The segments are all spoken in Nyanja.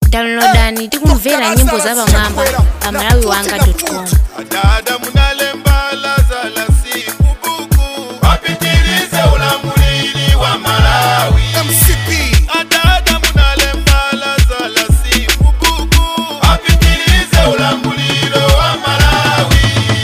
downloadani tikumvera nyimbo za pamwamba pa malawi wanga com adada munalemba lazala si mubuku wapitilize ulamulili wa malawi mcp adada munalemba lazala si mubuku wapitilize ulamulilo wa malawi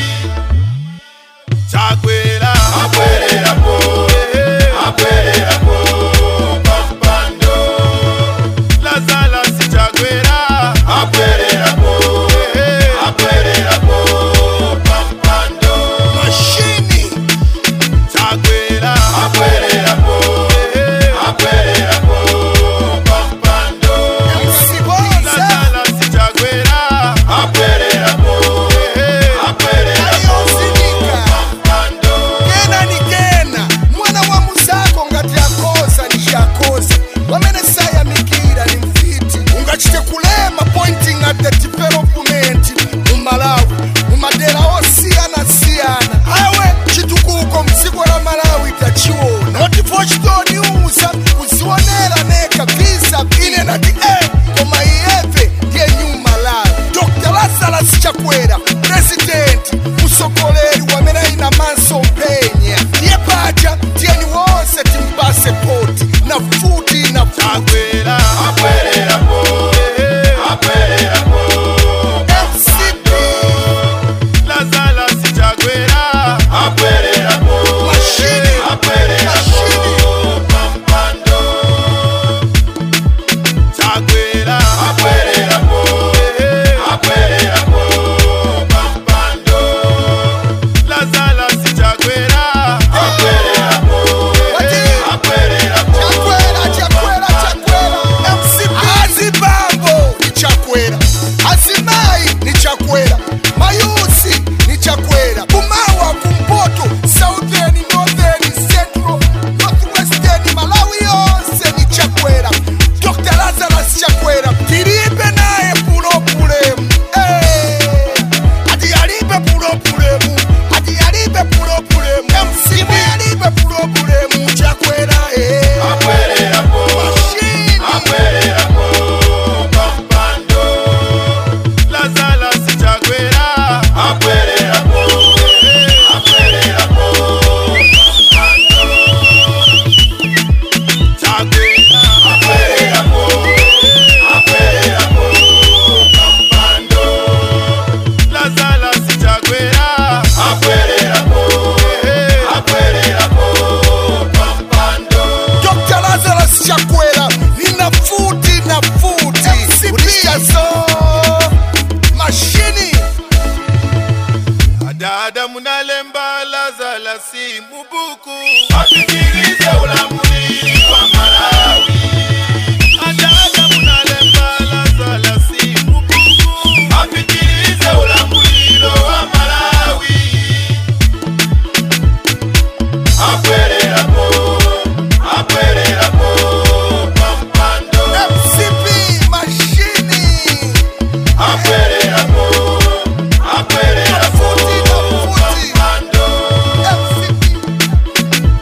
chakwera akwererapo akwererapo pampando lazala si chakwera akwererapo akwererapo pampando mashini chakwera akwererapo akwererapo pampando msiboza lazala si chakwera akwererapo akwererapo ayosinika pampando kena ni kena mwana wa muzako ngati akoza ni shakoza wamene sayamikira ni mfiti ungachite kulema pointing at the development mu malawi mu madera osiyana-siyana awe chitukuko mdziko la malawi tachiona notifo chitoniuza kuzionera neka visa ine nati e koma iyeve ndiye new malawi dr lazarus chakwera presidenti musogoleri wamene aina manso penya ndiye paja tiyeni wonse timpase poti na futi na futi chakwera akwererapo akwererapo mcp lazala si chakwera akwererapo Mashini. akwererapo pampando chakwera akwererapo akwererapo pampando lazala si chakwera akwererapo Wati. akwererapo chakwera chakwera chakwera mcp azibambo ni chakwera azimai ni chakwera mayusi ni chakwera kumawa kumpoto southern northern central northwestern malawi yonse ni chakwera dr lazarus chakwera tilibe naye pulopulemu Eh, ati yalibe pulopulemu ati yalibe pulopulemu mcp yalibe pulopulemu chakwera eh. akwererapo Mashini. akwererapo pampando lazala si chakwera akwererapo akwererapo pampando chakwera akwererapo akwererapo pampando lazala si chakwera akwererapo akwererapo pampando Dr. Lazarus Chakwera nina futi na futi ulishazo mashini adada munalemba lazala si mubuku asikilize ulamulili wa malawi adada munalemba lazala si mubuku asikilize ulamulilo wa malawi akwererapo akwererapo pampando MCP mashini akwererapo akwererapo Futi na futi. pampando MCP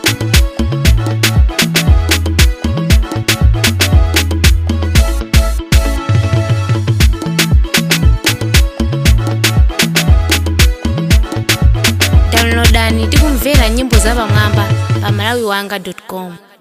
downloadani tikumvera nyimbo za pamwamba pa malawi wanga com